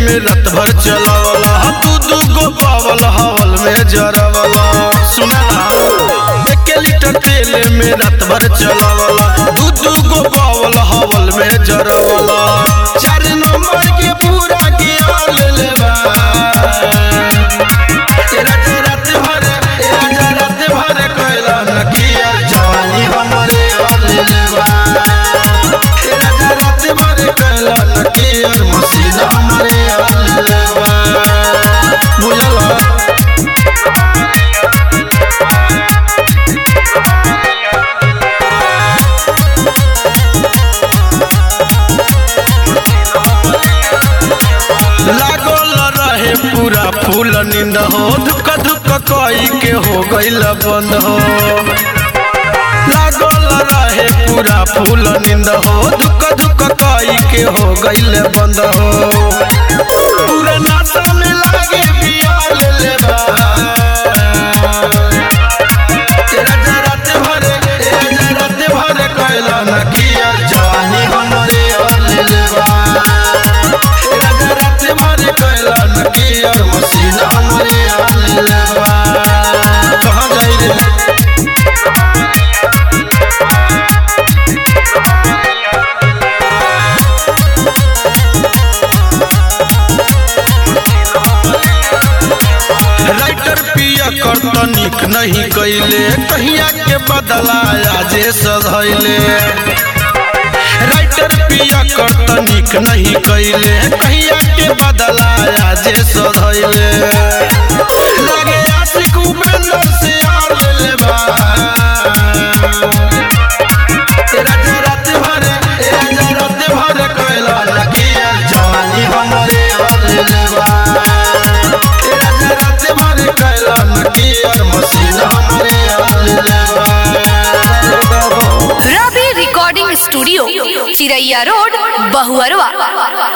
में रात भर चलावला दू दू गो पावल हवल में जरावला सुना एक लीटर तेल में रात भर चलावला दू दू गो पावल हवल में जरावला चार नंबर के पूरा गिरा लेबा तेरा रात भर तेरा रात भर कैला नकिया जवानी हमरे वाले लेबा तेरा रात भर कैला नकिया मसीना हमरे वाले लेबा बुझला लागल रहे पूरा फूल नींद हो धुक धुक कई के हो गईल बंद हो लागल रहे पूरा फूल नींद हो धुक धुक कई के हो गईल बंद हो पूरा नाता में लागे बियाल लेबा तेरा जरात भरे तेरा जरात भरे कैला न किया जवानी हमरे वाले लेबा तेरा जरात भरे कैला न किया मसीना हमरे वाले लेबा कहाँ जाई रे राइटर पिया कर तनिक नहीं कैले कहिया के बदला आजे सधैले राइटर पिया कर तनिक नहीं कैले कहिया के बदला आजे सधैले लगे आशिक उपेंद्र से आर लेले बा तेरा जरात भरे तेरा जरात भरे कैला लगिया जवानी हमरे वाले लेबा तेरा जरात भरे कैला लगिया मसीना हमरे वाले लेबा Ravi recording studio Chiraiya road Bahuarwa